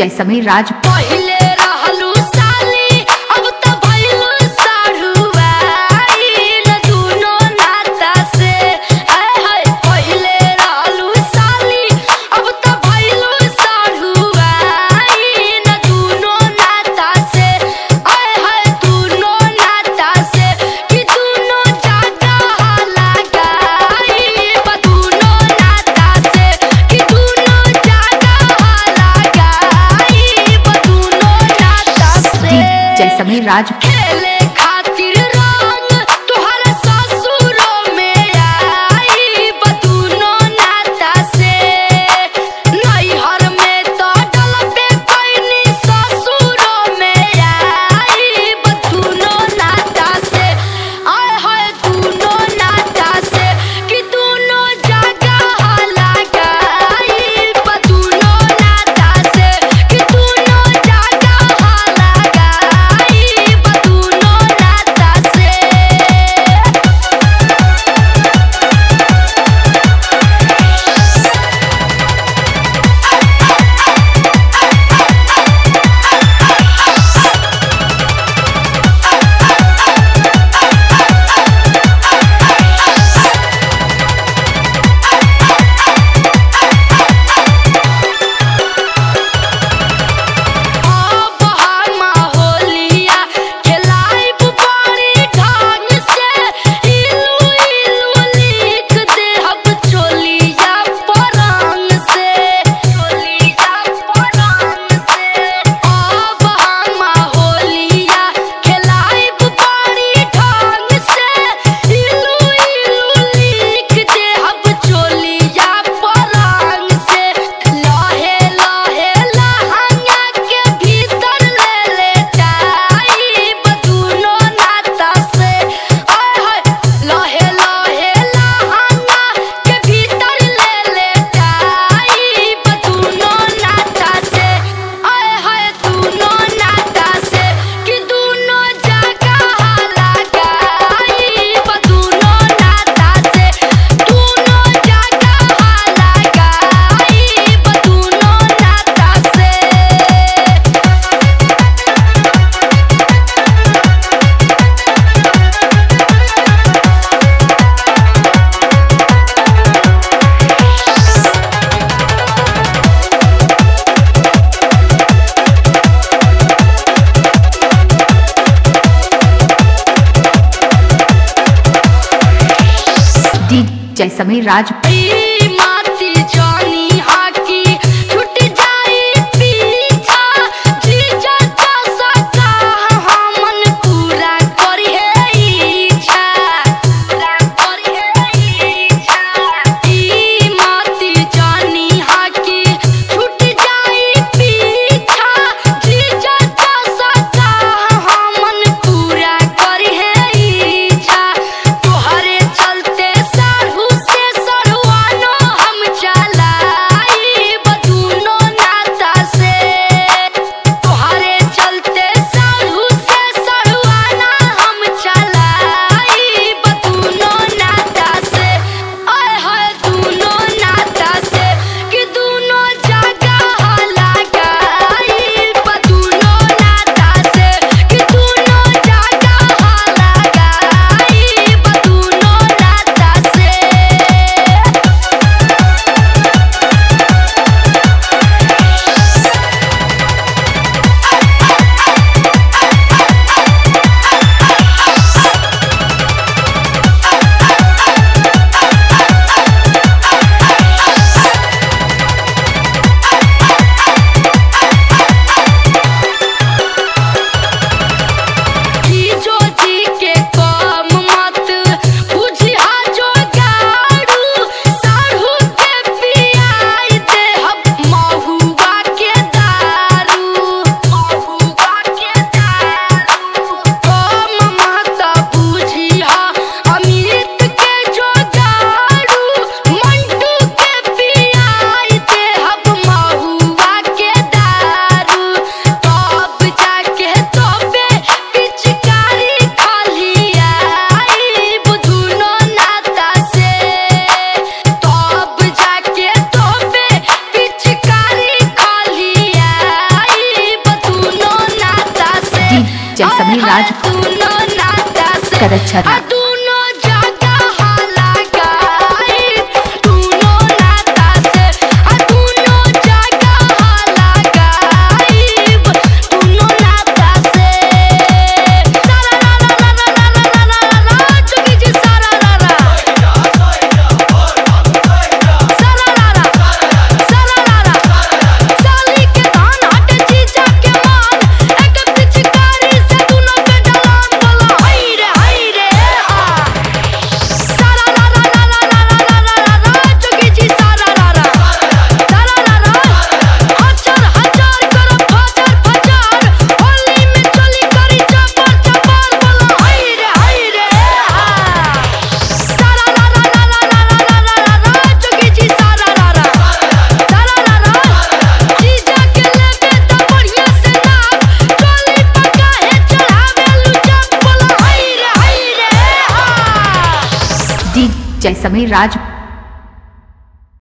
जैसमय राज पहिले रहलू साली अब त भइलू साढ़ुआइन दुनो नाता से आय हाय पहिले रहलू साली अब त भइलू साढ़ुआइन दुनो नाता से आय हाय दुनो नाता से कि दुनो जगह लगाई दुनो नाता से कि दुनो जगह लगाई दुनो नाता से जैसमय राज खेले खातिर रंग तोहर ससुरो में आई बदुनो नाता से नैहर में तो डलबे कैनी ससुरो में आई बदुनो नाता से आय हाय दुनो नाता से कि दुनो जगह लगाई बदुनो नाता से कि दुनो जगह लगाई बदुनो नाता से अब हम होलिया खेलाइब बड़ी ढंग से इलू इलू लिख देहब चोलिया परंग से चोलिया परंग से अब हम होलिया खेलाइब बड़ी ढंग से इलू इलू लिख देहब चोलिया परंग से लहे लहे लहंगा के भीतर ले ले जाई बदुनो नाता से आय हाय लहे लहे लहंगा के भीतर ले ले जाई बदुनो नाता से आय हाय दुनो नाता से कि दुनो जगह लगाई बदुनो नाता से दुनो जगह लगाई बदुनो नाता से डी जैसमय राज ई माती जानी हाकी छूट जाई पीछा जीजा जैसा कहा हमन पूरा करिहे इच्छा पूरा करिहे इच्छा ई माती जानी हाकी छूट जाई पीछा जीजा जैसा कहा हमन पूरा करिहे इच्छा तोहरे चलते साढ़ू से सढ़ुआ राज दूनो नाता से करच्छना। आ दूनो जगह लगाई दूनो नाता से आ दूनो जगह लगाई दूनो नाता से सारा रा रा रा रा रा रा रा रा रा चुकी जी सारा रा रा सारा रा रा सारा रा रा साली के धान हट जीजा के मान एक पिचकारी से दूनो पे डलान बोला हाय रे हाय रे आ सारा रा रा रा रा रा रा रा रा रा चुकी जी सारा रा रा सारा रा रा हजार हजार करो फजर फजर होली में चली करी चपर चपर बोला हाय रे हाय रे आ सारा रा रा रा रा रा रा रा रा रा चुकी जी सारा रा रा सारा रा रा जीजा के लेबे त बढ़िया से नाप चोली पका है चढ़ावे लुचा बोला हाय रे हाय रे आ डीजे समीर राज